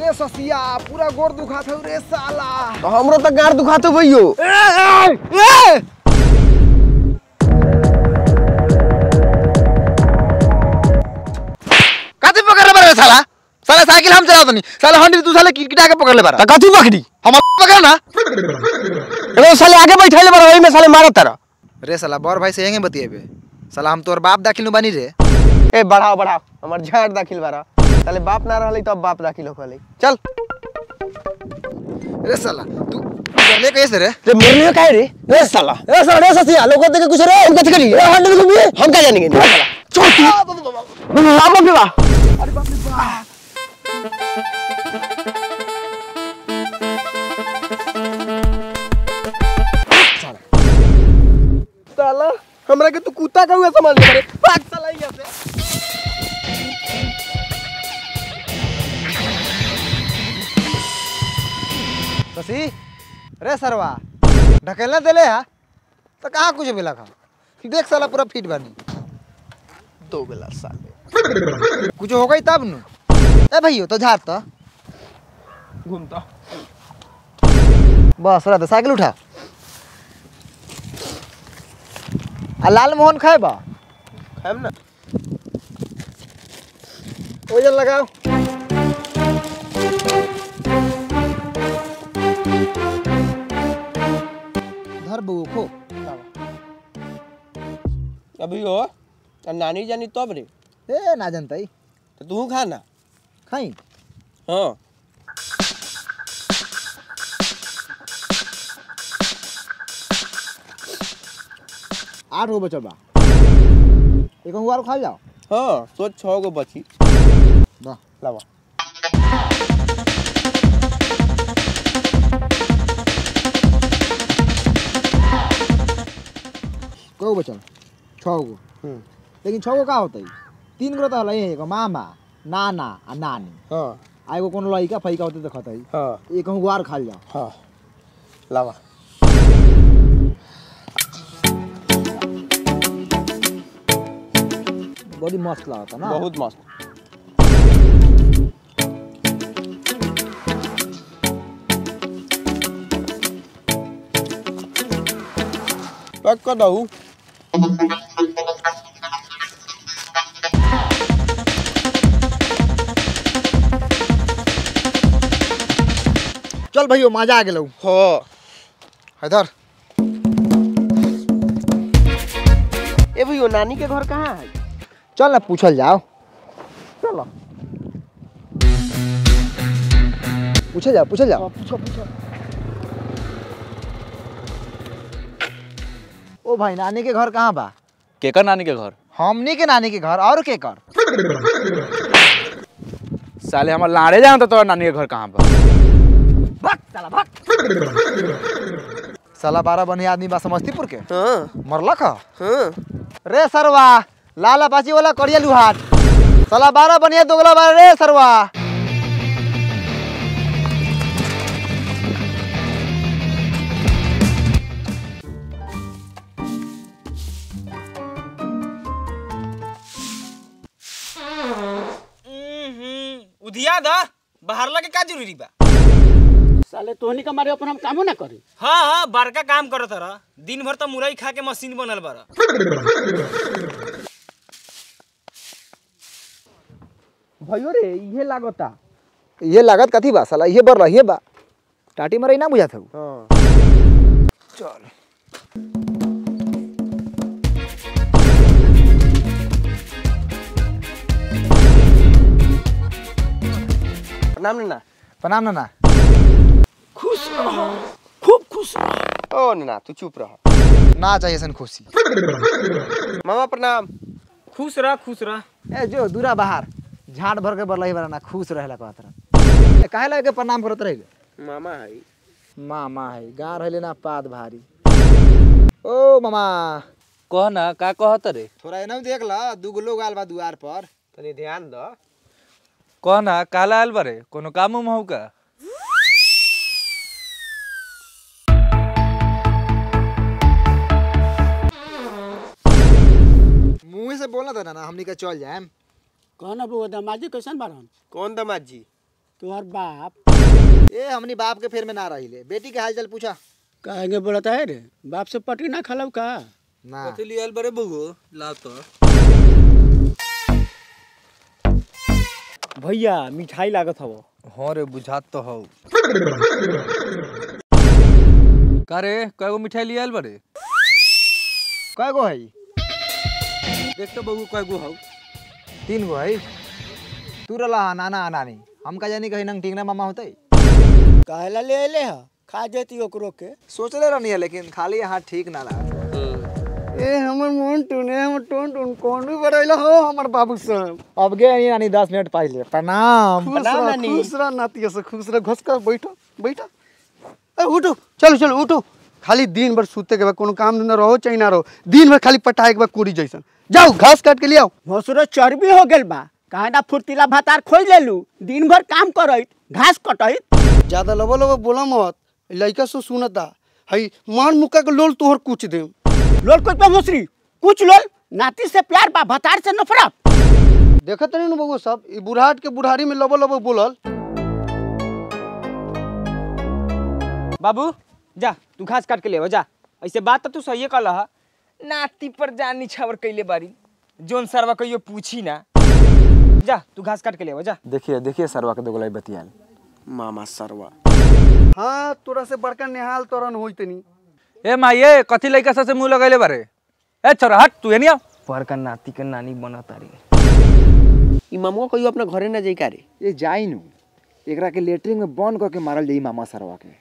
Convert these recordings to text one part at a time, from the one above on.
रे ससिया पूरा गोर दुखात हौ रे साला तो हमरो तो गाड़ दुखाते भइयो कथी पकड़ ले बारे साला साला साइकिल हम चलावत नहीं साला हंडी तू साला किटकिटा के पकड़ ले बारा तो कथी पकड़ी हम पकड़ ना रे साले आगे बैठैले बड़ा ओही में साले मारत तारा रे साला बड़ भाई से यहीं बतिएबे साला हम तोर बाप दाखिल नु बानी रे ए बढ़ाओ बढ़ाओ हमर झाड़ दाखिल बारा साले बाप ना रहले तब बाप दाखिल होखले चल रे साला तू ले कैसे रे रे मरलियो काहे रे रे साला रे साला रे ससिया लोग देखे कुछ रे हम कथी करी रे हंड घूमिए हम का जानेंगे रे साला चल तू बाप रे बा साला हमरा के तू कुत्ता का हुआ समझ ले रे भाग साला यहाँ से ससी रे सरवा ढकेलने देले हा तो कहाँ कुछ मिला खा देख साला पूरा फिट बानी दो बेला साले कुछ हो गई तब नु ए भैयो तो झाड़ तो घूमता बस रह साइकिल उठा आ लाल मोहन खाए बा खाएम ना ओजन लगाओ धर बउआ खो अभी हो तो नानी जानी तब रे ए ना जनतई तो तू खा ना खाई हाँ आठ गो बचल बा एक अंगुआर खा जाओ हाँ सोच छः गो बची वाह लावा कौ बचल छः गो हम्म, लेकिन छः गो का होतई तीन गो तो हल एगो मामा नाना आ नानी हाँ आ एगो कोनो लइका फैका होते तो खतई हाँ एक अंगुआर खा जाओ हाँ लावा बड़ी मस्त लागता ना बहुत मस्त पैक कर दऊ चल भैयो मजा आ गेलौ हो हैदर ए भैया नानी के घर कहाँ है चल ना पूछल जाओ चलो पूछल जाओ पूछल जाओ पूछो पूछो ओ भाई नानी के घर कहाँ बा केकर नानी के घर हमनी के नानी के घर और के कर साले हमार लाड़े जाना तो नानी के घर कहाँ बा साला बारह बनी आदमी बा समस्तीपुर के हाँ मरलक ह हाँ रे सरवा लाला पाची वाला करिया लुहाट साला बारह बनिया दोगला बारह रे सरवा उधिया दा बाहर लगे का जरूरी बा साले तोहनी का मारे अपन हम कामो ना करी हाँ हाँ बड़का काम करत रह दिन भर तो मुरई खा के मशीन बनल बारा भयो रे इहे लागता ये लागत कथी बा साला ये बर रहिए बा टाटी मरई ना बुझात हूँ हाँ चल प्रणाम नन्ना प्रणाम नाना खुश रहो खूब खुश रहो ओ नन्ना तू चुप रह ना चाहिए सन खुशी मामा प्रणाम खुश रह खुश रह ए जो दूरा बाहर झाड़ भर के बरलही बारा ना खुश रहेला कहत रह ए काहे लगे के प्रणाम करत रहे मामा है मामा है गाँव रहले ना पाद भारी ओ मामा कह ना का कहत रे थोड़ा एनम देख ला दूगो लोग आल बा दुआर पर तनी ध्यान द कह ना काला आयल बारे कोनो काम उम हौ का मुंह से बोलना था ना हमनी के चल जाएम कहना बउआ दमाजी कैसन बारन कौन दमाद जी तुम्हार बाप ए हमनी बाप के फेर में ना रहिले बेटी के हाल चाल पूछा कहेंगे बोलता है रे बाप से पटी ना खलव का ना कथी लियल बरे बगो लाव तो भैया मिठाई लागत हवो हाँ रे बुझात तो हौ का रे कएगो मिठाई लियल बरे कय गो है देख तो बगू कएगो हौ तीन गो है तू रला हा नाना आ नानी हम का जानी कहीं नंग टींगना मामा होते कहला ले ले ह खा जेती ओकरो के सोचले रहनी है लेकिन खाली हाथ ठीक ना लगा ए हमर मोन टुने हमर टोन टोन कौन भी बड़ैला हो हमर बाबू साहब अब गए नहीं नानी दस मिनट पहले प्रणाम खुश रह खुश रह नातिया से खुश रह घस कर बैठो बैठो ए उठो चलो चलो उठो खाली दिन भर सूते के बाद कोनो काम धंधा रहो चाहे ना रहो दिन भर खाली पटाए के बाद कुड़ी जैसन जाओ घास काट के ले आओ भसुरो चर्बी हो गेल बा कहे ना फुर्तीला भातार खोज लेलू दिन भर काम करत घास कटैत ज्यादा लबो लबो बोला मत लइका से सुनता हई मार मुक्का के लोल तोहर कुछ दे लोल कुछ पे भोसरी कुछ लोल नाती से प्यार बा भतार से नफरत देखत नहीं बबू सब ई बुढ़ाट के बुढ़ारी में लबो लबो बोलल बाबू जा तू घास काट के ले जा ऐसे बात तो तू सही कल हा नाती पर जान निछावर कैले बारी जोन सरवा कहियो पूछी ना जा तू घास काट के ले जा देखिए देखिए सरवा के दोगलाई बतियाल मामा सरवा हाँ तोरा से बड़का नेहाल तोरन होई तनी ए माये कथी लइका से मुंह लगैले बारे ए छोरा हट तू एनी आ पर का नाती का नानी बना तारी ई मामुआ कहियो अपना घरे ना जाई का रे ये जाई नु एकरा के लेटरिन में बंद करके मारल जाई मामा सरवा के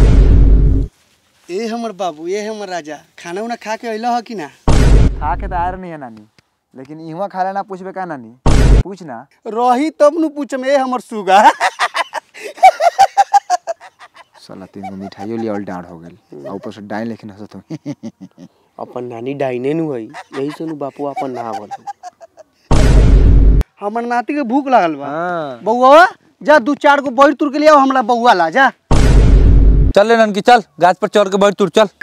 ए हमर बाबू ए हमर राजा खाना उना खा के अइला ह कि ना खा के तो आ नहीं है नानी लेकिन इहवा खाला ना पूछबे का नानी पूछ ना रही तब नु पूछम ए हमर सुगा साला तीन गो मिठाइयो लिया डांड हो गेल आ ऊपर से डाइन लेकिन हंसत हो अपन नानी डाइने नु हई यही से नु बापू अपन ना बोल हमर नाती के भूख लागल बा बउआ जा दू चार गो बैर तुर के ले आओ हमरा बउआ ला जा चल ले ननकी चल गाछ पर चढ़ के बैठ तू चल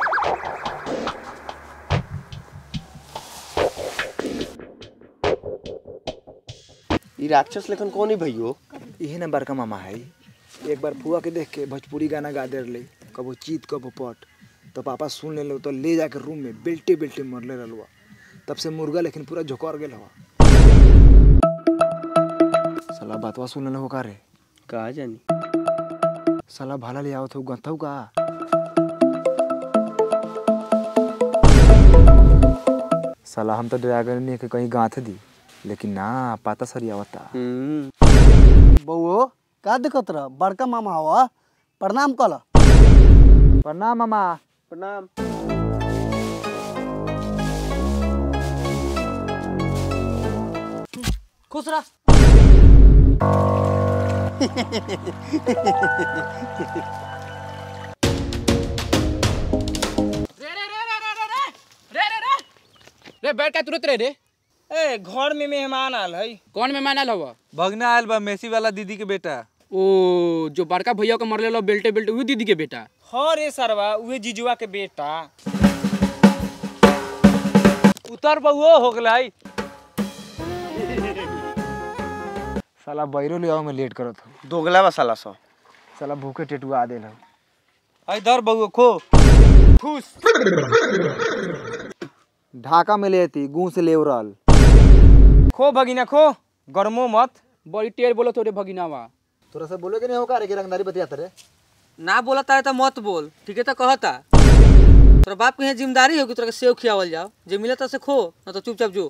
ई राक्षस लेखन कौन है भइयो यही ना बड़का मामा है एक बार फुआ के देख के भोजपुरी गाना गा दे रहे कबो चीत कबो पट तो पापा सुन ले तो ले जाके रूम में बेल्टे बेल्टे मरले रहलुआ तब से मुर्गा लेकिन पूरा झोकर गेल हवा साला बातवा सुन ले हो का रे का जानी साला भाला ले आवत हो गंथौ का साला हम तो ड्रैगन ने के कहीं गांथ दी लेकिन ना पाता सरी आवता हम्म बउओ का दिक्कत रह बड़का मामा हवा प्रणाम कल प्रणाम मामा प्रणाम खुश रह रे बैठ का तुरंत रे रे ए घर में मेहमान आल है कौन मेहमान आयल हवा भगना आयल बा मेसी वाला दीदी के बेटा ओ जो बड़का भैया के मरले लो बेल्टे बेल्टे वो दीदी के बेटा हाँ रे सरवा उहे जीजुआ के बेटा उतर बहुओ हो गलाई साला बैरो ले आओ मैं लेट करत हो दोगला बा साला सो साला भूखे टेटुआ देल हो आई धर बहुओ खो ढाका में लेती गूं से लेवरल खो भगिना खो गर्मो मत बड़ी टेर बोलो तोरे भगिनावा तोरा से बोले कि नहीं होगा रे कि रंगदारी बतियात रे ना बोलता है तो मत बोल ठीक है तो कहता तोरा बाप के यहाँ जिम्मेदारी होगी तोरा के सेव खियावल जाओ जे मिलता से खो ना तो चुपचाप जो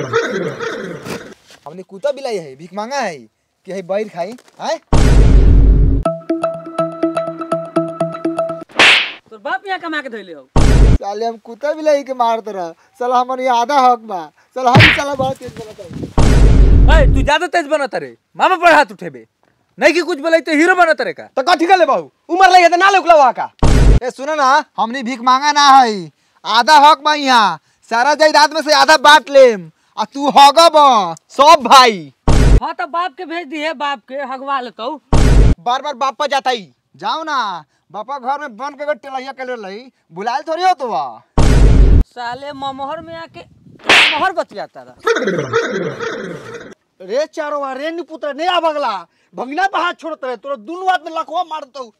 हमने कुत्ता बिलाई है भीख मांगा है कि है बैर खाई आए तोर बाप यहाँ कमा के धैले हो साले हम कुत्ता बिलाई के मारत रह साला हमन ये आधा हक बा साला हम साला बहुत तेज बोलत है ए तू ज्यादा तेज बनत रे मामा पर हाथ उठेबे नहीं कि कुछ बोलाई तो हीरो बनत रे का तो कथी कर ले बाबू उमर लगे तो ना लुकला वहां का ए सुनो ना हमने भीख मांगा ना है आधा हक बा यहाँ सारा जायदाद में से आधा बांट लेम आ तू हगब सब भाई हाँ तो बाप के भेज दिए बाप के हगवा लेतो बार बार बापा जाता ही जाओ ना बापा घर में बन के टेलैया के ले बुलाए थोड़ी हो तो वा साले ममोहर में आके ममोहर बतियाता रहा रे चारो रे निपुत्र नहीं आ बगला भगना पे हाथ छोड़त रहे तोरा दुनू हाथ में लखवा मारतौ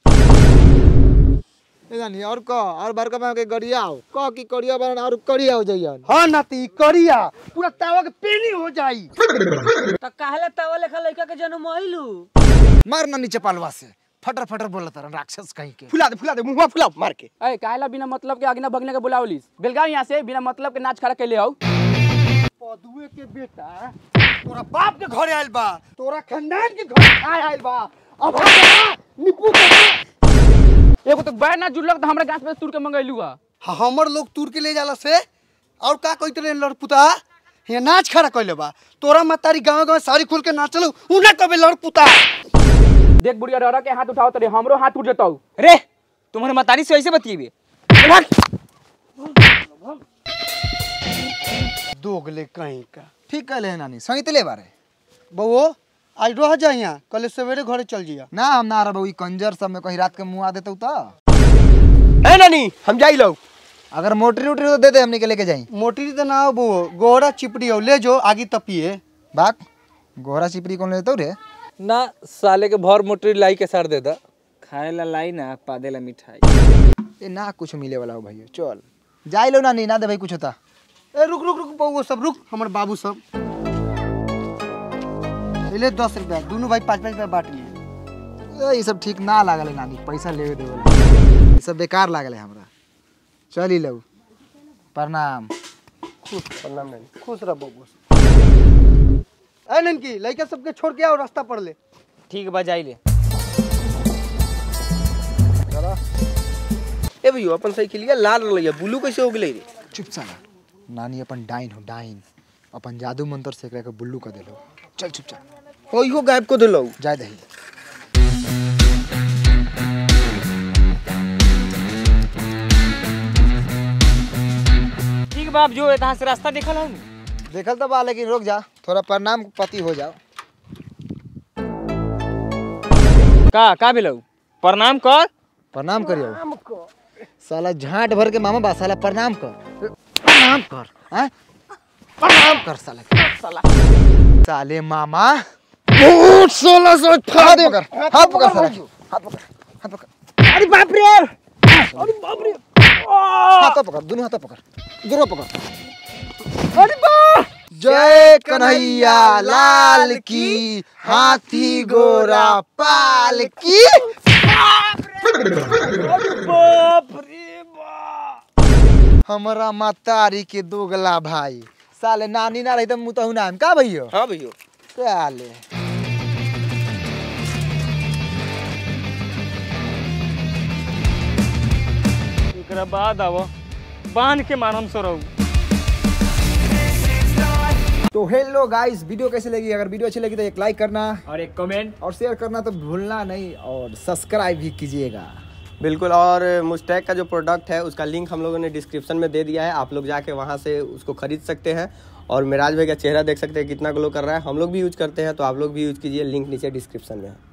ए जानी और क और बड़का में के गरियाओ क की करिया बन और करियाओ जइयन हाँ नाती करिया पूरा तावा के पेनी हो जाई तो काहले तवा लेखा लड़का के जन्म आइलू मार ना नीचे पालवा से फटर फटर बोलत रहन राक्षस कहीं के फुला दे फुला दे मुंहवा फुला मार के अरे काहेला बिना मतलब के आगना भगने के बुलावलिस बेलगाव यहाँ से बिना मतलब के नाच खड़ा कैले आओ पदुए के बेटा तोरा बाप के घरे आइल बा तोरा खानदान के घरे आय आइल बा अब हम निपुत्र एगो तो बैर ना जुड़लक तो हमरा गाछ पे तुर के मंगैलू हा हाँ, हमर लोग तूर के ले जाला से और का कहते रहे लड़पुता यहाँ नाच खड़ा कैले बा तोरा मतारी गांव गांव साड़ी खुल के नाचलो उना कबे लड़पुता देख बुढ़िया डरा के हाथ उठाओ तरे हमरो हाथ उठ जताऊ रे तुम्हारे मतारी से ऐसे बतिएबे दोगले कहीं का ठीक कहले है नानी सहितले बारे बउओ आज रह जा यहाँ कल सवेरे घरे चल जिया ना हम ना रहबो ई कंजर सब में कहीं रात के मुंह आ देतौ त ए नानी हम जाई लो अगर मोटरी उटरी तो दे दे हमनी के लेके जाई मोटी तो ना हो बउओ गोरा चिपड़ी हो ले जो आगे तपिए बाक गोरा चिपरी कौन लेतौ रे ना साले के भर मोटरी लाई के सर दे दा खाए ला लाई ना पादे ला मिठाई ए ना कुछ मिले वाला हो भाई चल जाई लो नानी ना दे भाई कुछ होता ए रुक रुक रुक बउओ सब रुक हमर बाबू सब ले दस रुपया दोनों भाई पाँच पाँच रुपया बांट लिए ए, ई सब ठीक ना लागल है नानी पैसा लेवे दे वाला ई सब बेकार लागल है हमरा चल ही लो प्रणाम प्रणाम नानी खुश रह बउओ ए ननकी लड़का सबके छोड़ के आओ रास्ता पर ले ठीक बा जाई ले ए भैया अपन साइकिलिया लाल रलैया ब्लू कैसे हो गेलै रे चुप साला नानी अपन डाइन हो डाइन अपन जादू मंत्र से एकरा के बुल्लू कर देलो चल चुप चल हो इहो गायब को देलौ जाय दही ठीक बाप जो यहाँ से रास्ता देखल हूँ देखल तो बा लेकिन रुक जा थोड़ा प्रणाम पति हो जाओ का का भेलौ प्रणाम कर प्रणाम करियो साला झांट भर के मामा बा साला प्रणाम कर प्रणाम कर हैं प्रणाम कर साला साला साले मामा सोलह सौ हाथ पकड़ हाथ पकड़ साला हाथ पकड़ हाथ पकड़ अरे बाप रे हाथ पकड़ दोनों हाथ पकड़ दोनों पकड़ अरे बा जय कन्हैया लाल की हाथी गोरा पाल की हमारा मातारी के दोगला भाई साले नानी ना रही तो मुतहु नाम का भैया हाँ भैया साले एकरा बाद आव बांध के मारम सो रहू तो हेलो गाइस वीडियो कैसे लगी अगर वीडियो अच्छी लगी तो एक लाइक करना और एक कमेंट और शेयर करना तो भूलना नहीं और सब्सक्राइब भी कीजिएगा बिल्कुल और मुस्टैक का जो प्रोडक्ट है उसका लिंक हम लोगों ने डिस्क्रिप्शन में दे दिया है आप लोग जाके वहाँ से उसको खरीद सकते हैं और मिराज भाई का चेहरा देख सकते हैं कितना ग्लो कर रहा है हम लोग भी यूज करते हैं तो आप लोग भी यूज कीजिए लिंक नीचे डिस्क्रिप्शन में है